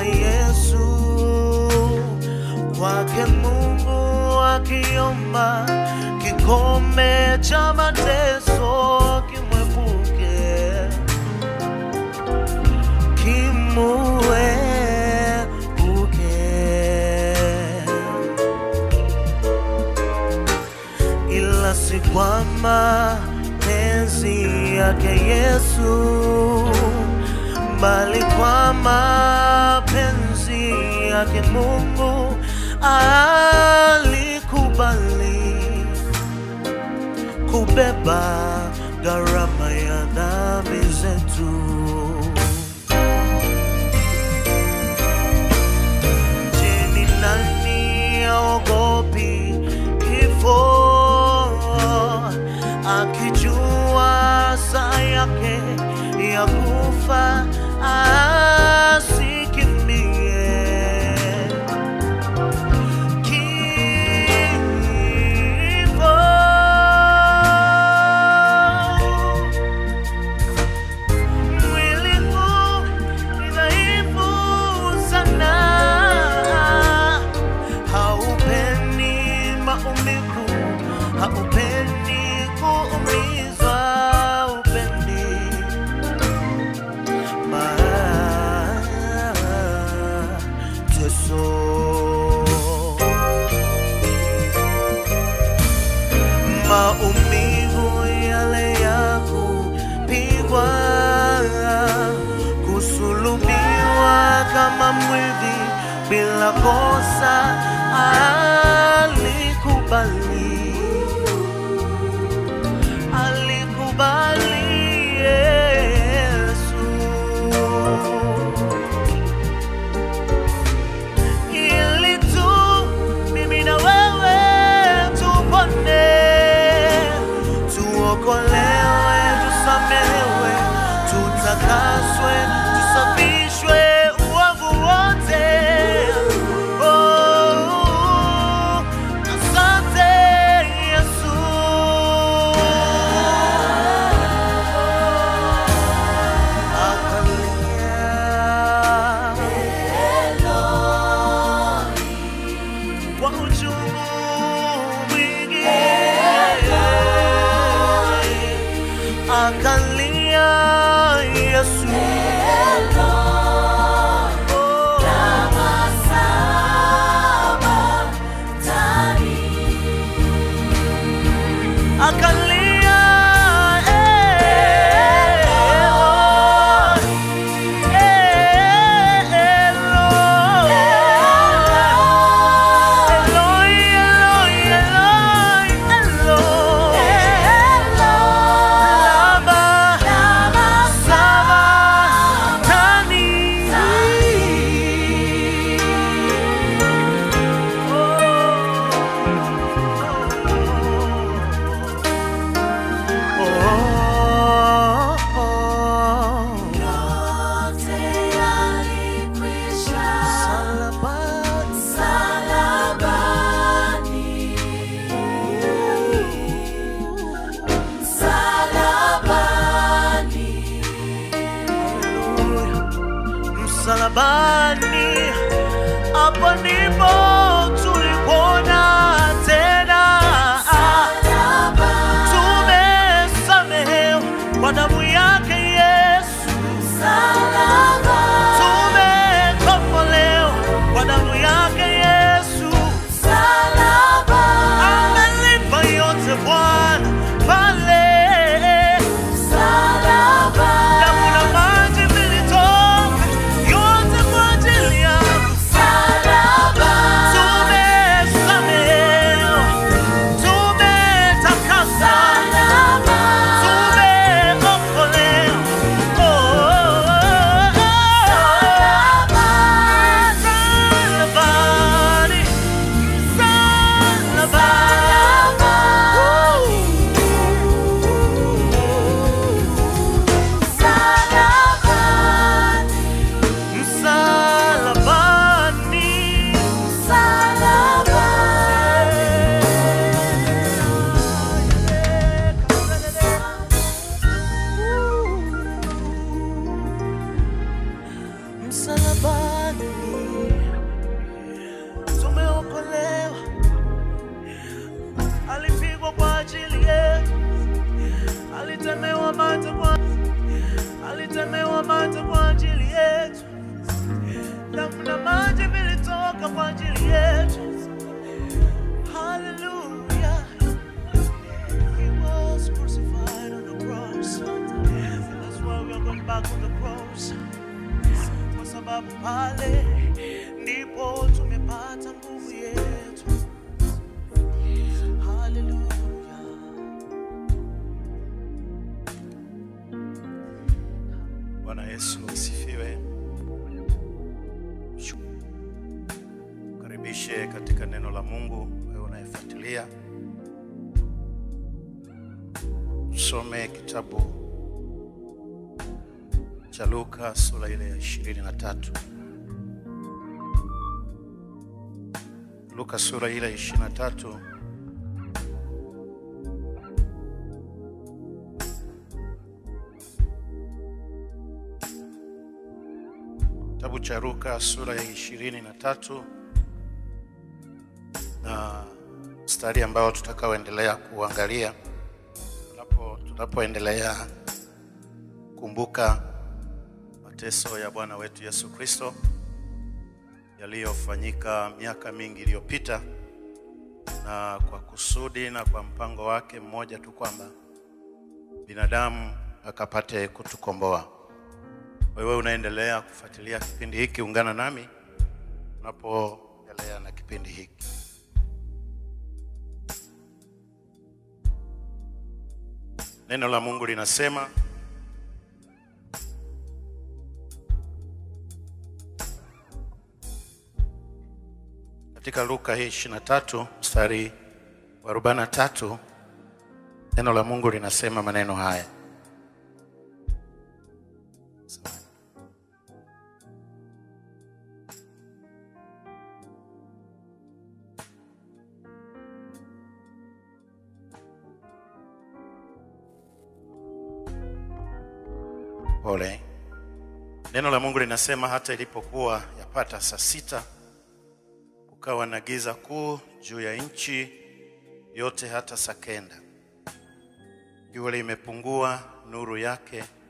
Yesu kwake Mungu akiomba kikombe cha mateso kimwepuke kimuepuke ila si kwa mapenzi yake Yesu, bali kwa mapenzi yake Mungu alikubali kubeba gharama ya dhambi zetu. Je, ni nani aogopi kifo akijua saa yake ya kufa asikimbie kifo mwili huu ni dhaifu sana, haupendi maumivu, haupendi kuumizwa, haupendi mateso maumivu yale ya kupigwa, kusulubiwa kama mwivi bila kosa, alikubali, alikubali Yesu ili tu mimi na wewe tupone, tuokolewe, tusamehewe, tutakaswe, tusafishwe uovu wote. Oh, asante Yesu. Akalia kwa uchungu mwingi akalia Yesu Oh, akalia eh, oh, eh, Eloi. Eloi, Eloi, Eloi, Eloi. Lama sabachthani. Oh, oh, oh. Salabani. Msalabani, hapo ndipo tulipona tena, tumesamehewa kwa damu yake Yesu, tumekombolewa kwa damu yake Yesu, amelipa yote Bwana pale damu na maji vilitoka yote kwa ajili yangu. Tumesamehewa ulikufa kwa ajili yetu. Hallelujah. He was crucified on the cross. That's why we are going back on the cross. Kwa sababu pale ndipo tumepata nguvu yetu. Hallelujah. Bwana Yesu asifiwe. Karibishe katika neno la Mungu, wewe unayefuatilia. Tusome kitabu cha Luka sura ile ya ishirini na tatu. Luka sura ile ya ishirini na tatu Kitabu cha Luka sura ya ishirini na tatu na mstari ambao tutakaoendelea kuangalia tunapo tunapoendelea kumbuka mateso ya Bwana wetu Yesu Kristo yaliyofanyika miaka mingi iliyopita, na kwa kusudi na kwa mpango wake mmoja tu kwamba binadamu akapate kutukomboa. Wewe unaendelea kufuatilia kipindi hiki, ungana nami unapoendelea na kipindi hiki. Neno la Mungu linasema katika Luka hii 23 mstari wa 43, neno la Mungu linasema maneno haya Pole. Neno la Mungu linasema hata ilipokuwa yapata saa sita, kukawa na giza kuu juu ya nchi yote hata saa kenda. Jua limepungua nuru yake,